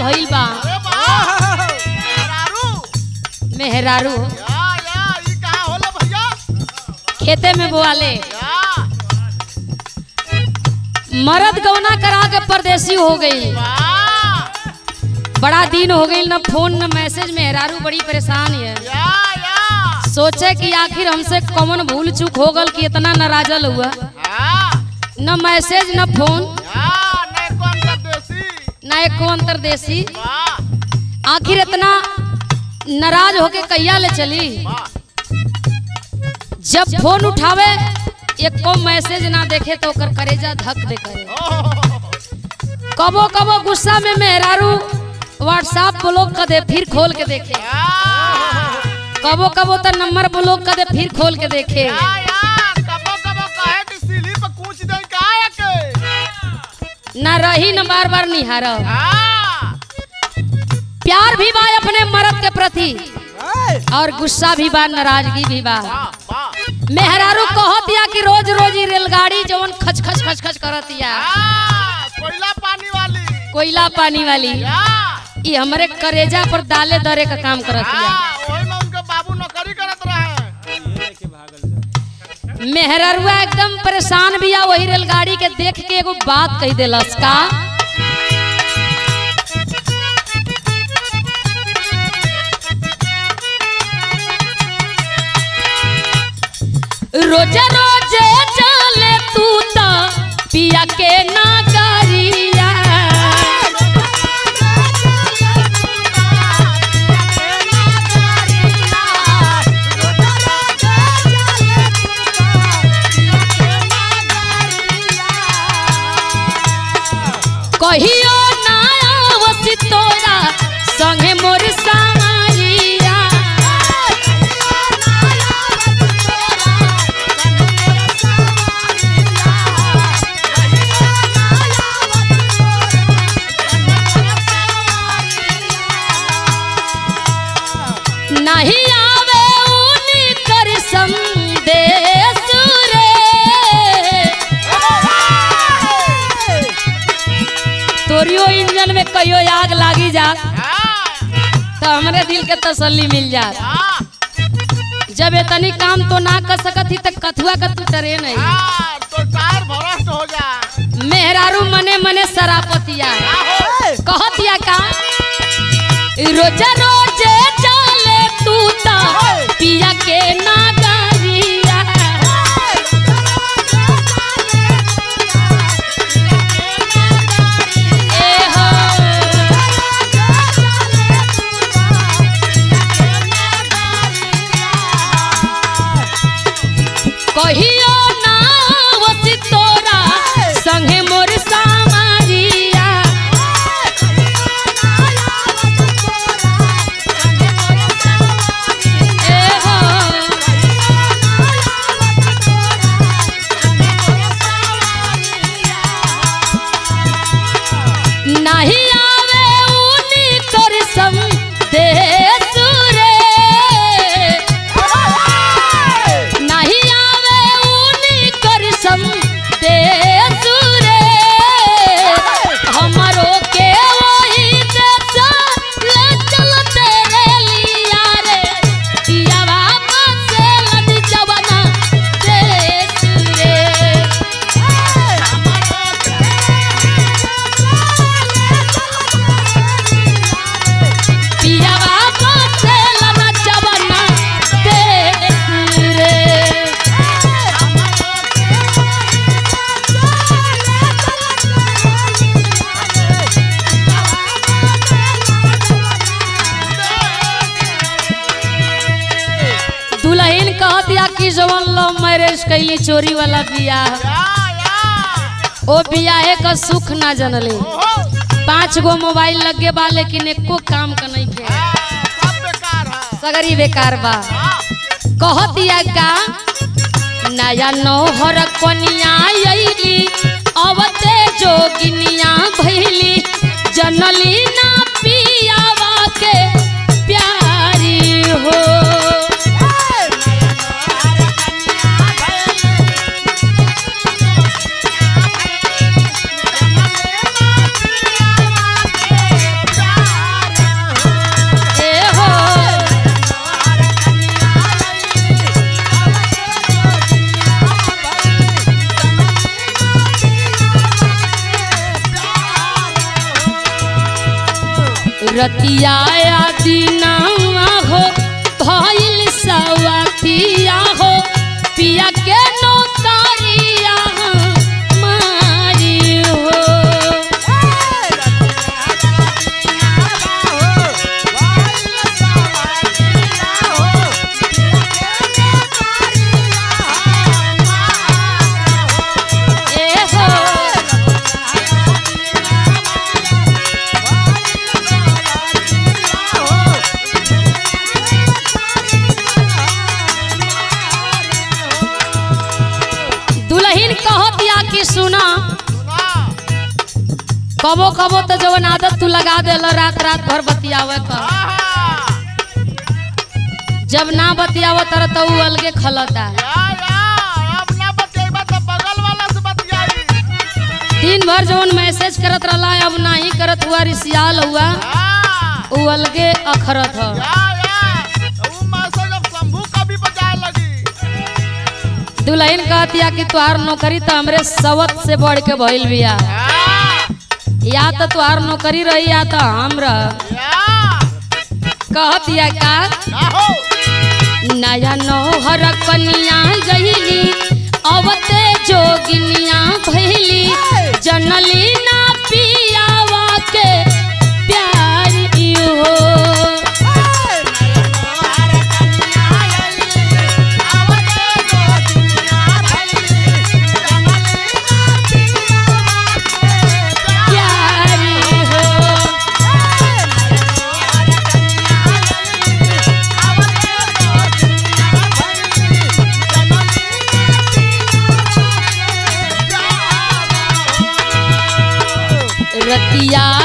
भइल बा अरे वाह मेहरारू मेहरारू या या ई कहाँ होला भैया खेते में बोआले या मरद गौना करा के परदेसी हो गई वाह बड़ा दिन हो गई न फोन न मैसेज मेहरारू बड़ी परेशान है या या सोचे कि आखिर हमसे कौन भूल चूक हो गल कि इतना नाराजल हुआ हाँ न मैसेज न फोन या नहीं कौन का देसी न एको अंतरदेशी वाह आखिर इतना नाराज होके कैया ले चली वाह जब फोन उठावे एको मैसेज ना देखे तो ओकर करेजा धक दे करे ओह, कबो कबो गुस्सा में मेहरारू व्हाट्सएप ब्लॉक कर दे फिर खोल के देखे या कबो कबो तो नंबर ब्लॉक कर दे फिर खोल के देखे या या कबो कबो कहे कि सीढ़ी पे कूच दे का के ना रही न बार बार निहार हाँ प्यार भी बा अपने मर्द के प्रति और गुस्सा भी बा नाराजगी भी बा वाह वाह मेहरारू कहतिया कि रोज रोज ही रेलगाड़ी जवन खच खच खच खच करतिया हाँ कोयला पानी वाली कोयला पानी वाली या ये हमरे करेजा पर दाले दरे का काम करतिया हाँ वही में उनके बाबू नौकरी करत रहे मेहररुआ एकदम परेशान भी आ वही रेलगाड़ी के देख के एगो बात कह देलस का रोजे रोजे चले तू ता पिया के नागरिया कहियो ना आवसी तोरा संगे मोर सामरिया नहीं आवे उनी कर संदेश रे तोरियो इंजन में कहियो आग लागी जा तो हमरे दिल के तसल्ली मिल जा जब इतनी काम तो ना कर सकत ही तो कथुआ का तू ट्रेन है तो टायर भरस्ट हो जा मेहरारू मने मने सरापतिया कहतिया का रोजा रोजे चले तू ता पिया के नागरिया ए हो कहियो ना वसी तोरा संगे मोर सामरिया ए हो नहीं आवे उनी कर संदेश रे नहीं आवे उनी कर संदेश रे हमारो के वही देश ले चलते रे लिया रे पिया वापस लद जवाना देश रे पिया वापस लद जवाना देश रे दुल्हन कहतिया कि जवन लव मैरिज कैली चोरी वाला बियाह ओ बियाहे का सुख ना जनले पांच गो मोबाइल लगे बा लेकिन एको काम का नहीं थे सगरी बेकार बा कहतिया का नया नौहर कनिया अइली अवते जोगिनिया भइली जनली ना पियावा के प्यारी हो रतिया दिनावा हो भइल सवतिया हो पिया के नौकरिया मारी हो ए हो दुल्हन कहतिया कि सुना कबो कबो तो जवन आदत तू लगा देल रात रात भर बतियावे का जब ना बतियाव तर तो उ अलगे खलता दिन भर जवन मैसेज करत रहला अब नाही करत हुआ रिसियाल हुआ उ अलगे अखरत ह दुल्हन कहतिया कि तुहार नौकरी तो हमरे सवत से बढ़ के भइल बिया या तो तुहार नौकरी रही या तो हम रह कहतिया का नया नौहर कनिया गईली अवते जोगिनिया भइली जनली ना पियावा के प्यार इहो प्यार इहो रतिया